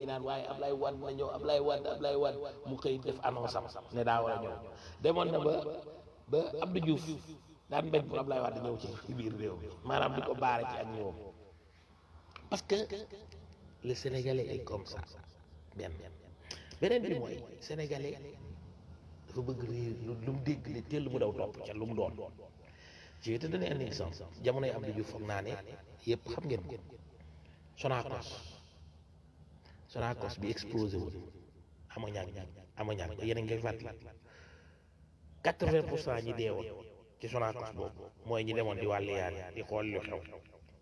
naan waaye Ablaye Wade na ñëw Ablaye Wade Ablaye Wade mu xëy def annonce am ne daa war a ñëw demoon na ba ba Abdou Diouf daan bañ pour Ablaye Wade ñëw ci biir réew mi maanaam di ko baare ci ak ñëwam parce que le sénégalais est comme ça benn beneen bi mooy sénégalais dafa bëgg réer lu lu mu dégg ne teel mu daw topp ca lu mu doon je vais te donner un exemple jamono yi Abdou Diouf foog naa ne yëpp xam ngeen ko Sonacos Sonacos bi explosé wul ammoniac ammoniac ba yéen a ngi koy fàttali quatre-vingt pour cent ñi deewoon ci Sonacos boobu mooy ñi demoon di wàllu yaan di xool lu xew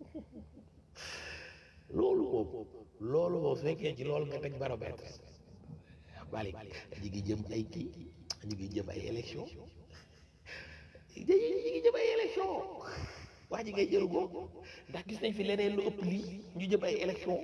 loolu boobu loolu boobu fekkee ci loolu nga teg baromètre balik ñu ngi jëm ay kii ñu ngi jëm ay élection ñu ngi jëm ay élection wax ji ngay jël googu ndax gis nañ fi leneen lu ëpp lii ñu jëm ay élection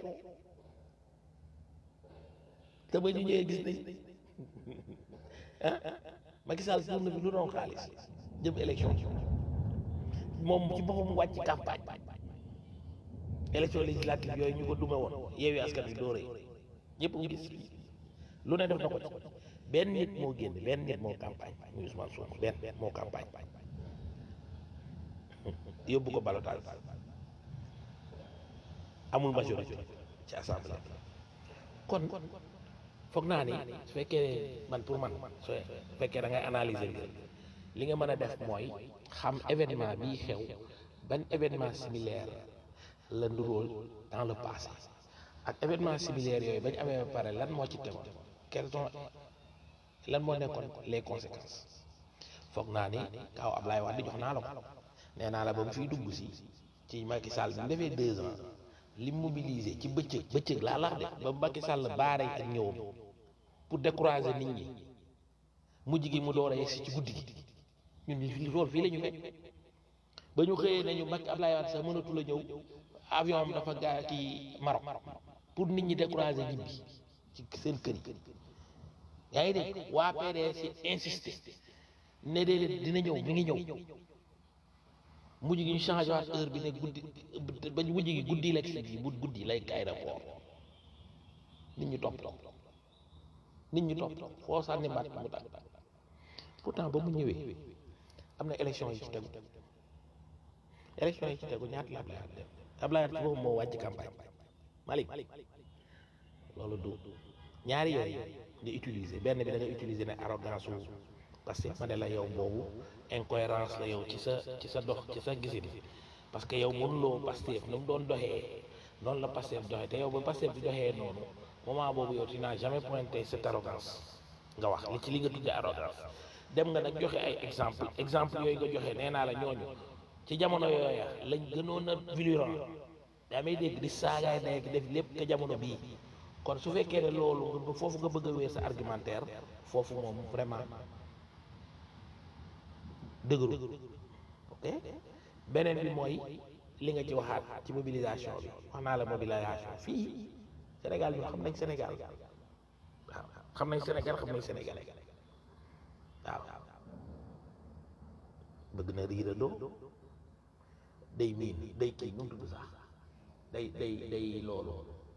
te ba ñu ñëwee gis nañ ah Macky Sall tourne bi lu doon xaalis jëm élection moom ci boppam wàcc campagne élection législative yooyu ñu ko dume woon yeewi askan wi dóoree ñëpp ngi gis lu ne def na ko ci benn nit moo génn benn nit moo campagne muy Ousmane Sonko benn moo campagne yóbbu ko balotage amul majorité ci assemblée kon foog naa ni su fekkee man pour man su fekkee da ngay analyser mbir li nga mën a def mooy xam événement bii xew ban événement similaire la nduróol dans le passé ak événement similaire yooyu bañ amee ba pare lan moo ci tegoon quelles sont lan moo nekkoon les conséquences foog naa ni kaw Ablaye Wade jox naa la ko nee naa la ba mu fiy dugg si ci Macky Sall bi mu defee deux ans li mobilisé ci bëccëg bëccëg laa lax de ba Macky Sall baare ak ñëwam pour décourager nit ñi mujj gi mu door a yegsi ci guddi gi ñun ñu fii loolu fii la ñu fekk ba ñu xëyee nañu Macky Ablaye Wade sax mënatul a ñëw avion am dafa gaa kii Maroc pour nit ñi décourager ñibbi ci seen kër yi yaa ngi dégg waa PDS insisté ne déedéet dina ñëw mi ngi ñëw mujj gi ñu changé waat heure bi ne guddi ba mujj gi guddi la ci bu guddi lay aéroport nit ñi topp topp nit ñi topp topp foo sànni mbaat mu tàgg pourtant ba mu ñëwee am na élection yi ci tegu élection yi ci tegu ñaata la Ablaye Wade def Ablaye Wade ci boobu moo wàcc campagne Malick loolu du ñaari yooyu nga utiliser benn bi da nga utiliser ne arrogance wu parce que ma ne la yow boobu incohérence la yow ci sa ci sa dox ci sa gisin parce que yow mënuloo Pastef nu mu doon doxee noonu la Pastef doxee te yow ba Pastef di doxee noonu moment boobu yow tu n'as jamais pointé cette arrogance nga wax li ci li nga tuddee arrogance dem nga nag joxe ay exemple exemple yooyu nga joxe nee naa la ñooñu ci jamono yooya lañ gënoon a virulent daa may dégg di saagaay nekk def lépp ka jamono bii kon su fekkee ne loolu nga foofu nga bëgg a wéer sa argumentaire foofu moom vraiment dëgëru ok beneen bi mooy li nga ci waxaat ci mobilisation bi wax naa la mobilisation fii Sénégal ñun xam nañ Sénégal waaw xam nañ Sénégal xam nañ Sénégalais waaw bëgg na riirandoo day miin day kii nu mu tudd sax day day day loolu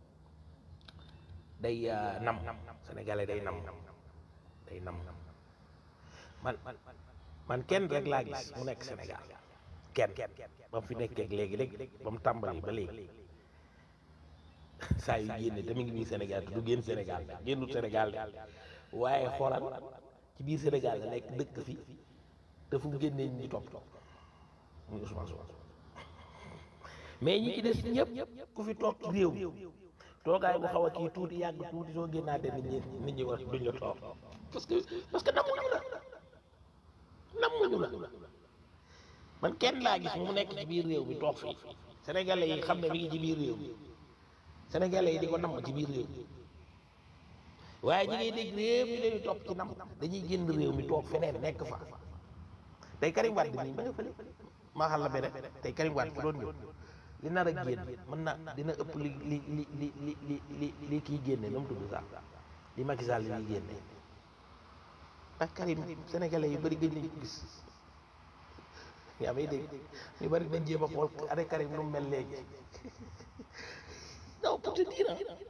day nam Sénégalais day nam day nam man man kenn rek laa gis mu nekk Sénégal kenn ba mu fi nekkee léegi léegi ba mu tàmbali ba léegi saa yu génne te mu ngi biir Sénégal te du génn Sénégal de génnul Sénégal de waaye xoolal ci biir Sénégal la nekk dëkk fi te fu mu génnee ñi topp topp muy Ousmane Sonko mais ñi ci des ñëpp ku fi toog ci réew mi toogaay bu xaw a kii tuuti yàgg tuuti soo génnaatee nit ñi nit ñi war duñ la toog parce que parce que namuñu la namuñu la man kenn laa gis mu nekk ci biir réew mi toog fii sénégalais yi xam ne mi ngi ci biir réew mi sénégalais yi di ko namm ci biir réew mi waaye ñi ngay dégg réew mi dañuy topp ci nam dañuy génn réew mi toog feneen nekk fa tey Karim Wade nii ba nga fële maa xam la beneen tey Karim Wade fu doon ñëw li nar a génn mën na dina ëpp li li li li li li li li kii génne nu mu tudd sax li Macky Sall li ñuy génne ndax Karim sénégalais yu bëri gëj nañ ko gis yaa may dégg ñu bëri dañ jéem a xool ane Karim nu mu mel léegi non pour te dire